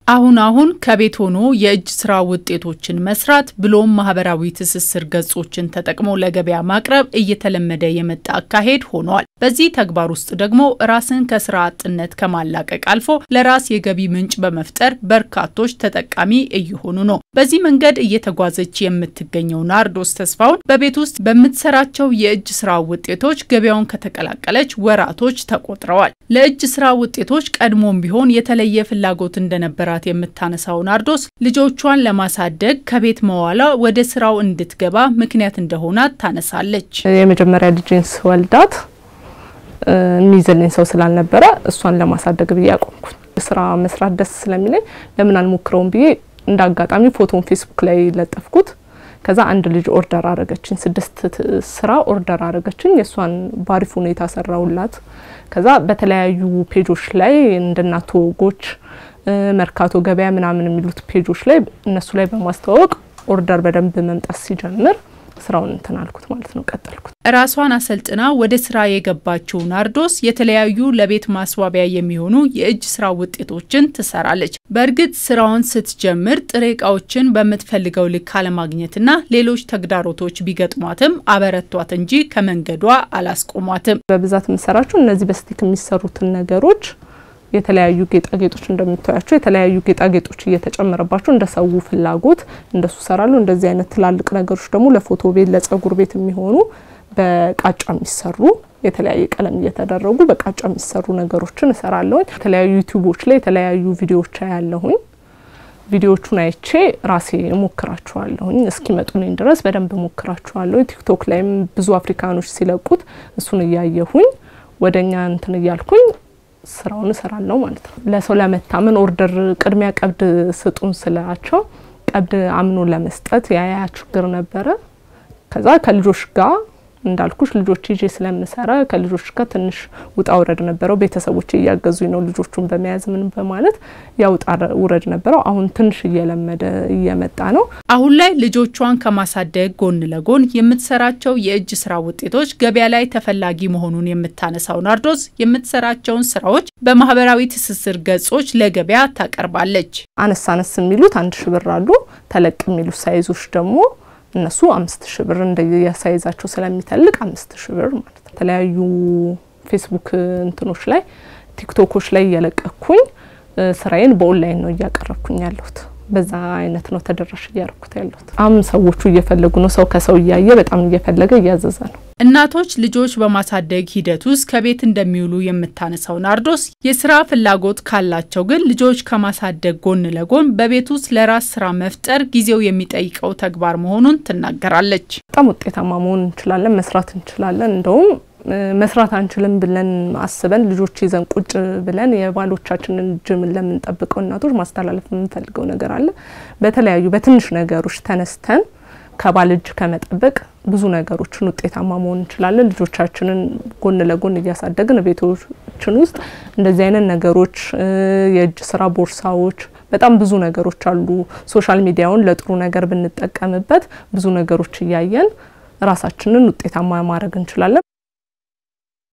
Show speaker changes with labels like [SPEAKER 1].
[SPEAKER 1] አሁን አሁን ከቤት ሆኖ የእጅ ስራ ውጤቶችን መስራት ብሎም ማህበራዊ ትስስር ገጾችን ተጠቅሞ ለገበያ ማቅረብ እየተለመደ የመጣ አካሄድ ሆኗል። በዚህ ተግባር ውስጥ ደግሞ ራስን ከስራ አጥነት ከማላቀቅ አልፎ ለራስ የገቢ ምንጭ በመፍጠር በርካቶች ተጠቃሚ እየሆኑ ነው። በዚህ መንገድ እየተጓዘች የምትገኘው ናርዶስ ተስፋውን በቤት ውስጥ በምትሰራቸው የእጅ ስራ ውጤቶች ገበያውን ከተቀላቀለች ወራቶች ተቆጥረዋል። ለእጅ ስራ ውጤቶች ቀድሞም ቢሆን የተለየ ፍላጎት እንደነበረ የምታነሳው ናርዶስ ልጆቿን ለማሳደግ ከቤት መዋላ ወደ ስራው እንድትገባ ምክንያት እንደሆናት ታነሳለች።
[SPEAKER 2] የመጀመሪያ ልጅን ስወልዳት የሚይዝልኝ ሰው ስላልነበረ እሷን ለማሳደግ ብዬ አቆምኩኝ። ስራ መስራት ደስ ስለሚለኝ ለምን አልሞክረውም ብዬ እንደ አጋጣሚ ፎቶን ፌስቡክ ላይ ለጠፍኩት። ከዛ አንድ ልጅ ኦርደር አረገችኝ፣ ስድስት ስራ ኦርደር አረገችኝ። የእሷን ባሪፍ ሁኔታ ሰራውላት። ከዛ በተለያዩ ፔጆች ላይ እንደ እናት ወጎች መርካቶ ገበያ ምናምን የሚሉት ፔጆች ላይ እነሱ ላይ በማስተዋወቅ ኦርደር በደንብ መምጣት ሲጀምር ስራውን እንትን አልኩት ማለት ነው፣ ቀጠልኩት።
[SPEAKER 1] ራሷን አሰልጥና ወደ ስራ የገባችው ናርዶስ የተለያዩ ለቤት ማስዋቢያ የሚሆኑ የእጅ ስራ ውጤቶችን ትሰራለች። በእርግጥ ስራውን ስትጀምር ጥሬ እቃዎችን በምትፈልገው ልክ አለማግኘትና ሌሎች ተግዳሮቶች ቢገጥሟትም አበረቷት እንጂ ከመንገዷ አላስቆሟትም።
[SPEAKER 2] በብዛት የምሰራቸው እነዚህ በስቲክ የሚሰሩትን ነገሮች የተለያዩ ጌጣጌጦች እንደምታያቸው የተለያዩ ጌጣጌጦች እየተጨመረባቸው እንደ ሰው ፍላጎት እንደሱ ሰራለሁ። እንደዚህ አይነት ትላልቅ ነገሮች ደግሞ ለፎቶ ቤት፣ ለጸጉር ቤት የሚሆኑ በቃጫ የሚሰሩ የተለያየ ቀለም እየተደረጉ በቃጫ የሚሰሩ ነገሮችን እሰራለሁኝ። የተለያዩ ዩቲዩቦች ላይ የተለያዩ ቪዲዮዎች ያለሁኝ ቪዲዮቹን አይቼ ራሴ እሞክራቸዋለሁኝ እስኪመጡልኝ ድረስ በደንብ እሞክራቸዋለሁ። ቲክቶክ ላይም ብዙ አፍሪካኖች ሲለቁት እሱን እያየሁኝ ወደኛ እንትን እያልኩኝ ስራውን እሰራለሁ ማለት ነው። ለሰው ለመታመን ኦርደር ቅድሚያ ቀብድ ስጡን ስላቸው ቀብድ አምኖ ለመስጠት ያያ ችግር ነበረ። ከዛ ከልጆች ጋር እንዳልኩሽ ልጆች ይዤ ስለምሰራ ከልጆች ጋር ትንሽ ውጣ ውረድ ነበረው። ቤተሰቦች እያገዙኝ ነው ልጆቹን በመያዝ ምን በማለት ያ ውጣ ውረድ ነበረው። አሁን ትንሽ እየለመደ እየመጣ ነው።
[SPEAKER 1] አሁን ላይ ልጆቿን ከማሳደግ ጎን ለጎን የምትሰራቸው የእጅ ስራ ውጤቶች ገበያ ላይ ተፈላጊ መሆኑን የምታነሳው ናርዶስ የምትሰራቸውን ስራዎች በማህበራዊ ትስስር ገጾች ለገበያ ታቀርባለች።
[SPEAKER 2] አነስ አነስ የሚሉት አንድ ሺ ብር አሉ። ተለቅ የሚሉት ሳይዞች ደግሞ እነሱ አምስት ሺ ብር እንደየሳይዛቸው ስለሚተልቅ አምስት ሺ ብር ማለት ነው። የተለያዩ ፌስቡክ እንትኖች ላይ ቲክቶኮች ላይ እየለቀኩኝ ስራዬን በኦንላይን ነው እያቀረብኩኝ ያለሁት። በዛ አይነት ነው ተደራሽ እያረኩት ያለሁት። አሁን ሰዎቹ እየፈለጉ ነው። ሰው ከሰው እያየ በጣም እየፈለገ እያዘዘ ነው።
[SPEAKER 1] እናቶች ልጆች በማሳደግ ሂደት ውስጥ ከቤት እንደሚውሉ የምታነሳው ናርዶስ የስራ ፍላጎት ካላቸው ግን ልጆች ከማሳደግ ጎን ለጎን በቤት ውስጥ ለራስ ስራ መፍጠር ጊዜው የሚጠይቀው ተግባር መሆኑን ትናገራለች።
[SPEAKER 2] በጣም ውጤታማ መሆን እንችላለን፣ መስራት እንችላለን። እንደውም መስራት አንችልም ብለን አስበን ልጆች ይዘን ቁጭ ብለን የባሎቻችንን ጅም ለምንጠብቀው እናቶች ማስተላለፍ የምንፈልገው ነገር አለ። በተለያዩ በትንሽ ነገሮች ተነስተን ከባል እጅ ከመጠበቅ ብዙ ነገሮችን ውጤታማ መሆን እንችላለን። ልጆቻችንን ጎን ለጎን እያሳደግን ቤቶችን ውስጥ እንደዚህ አይነት ነገሮች፣ የእጅ ስራ ቦርሳዎች፣ በጣም ብዙ ነገሮች አሉ። ሶሻል ሚዲያውን ለጥሩ ነገር ብንጠቀምበት ብዙ ነገሮች እያየን ራሳችንን ውጤታማ ማድረግ እንችላለን።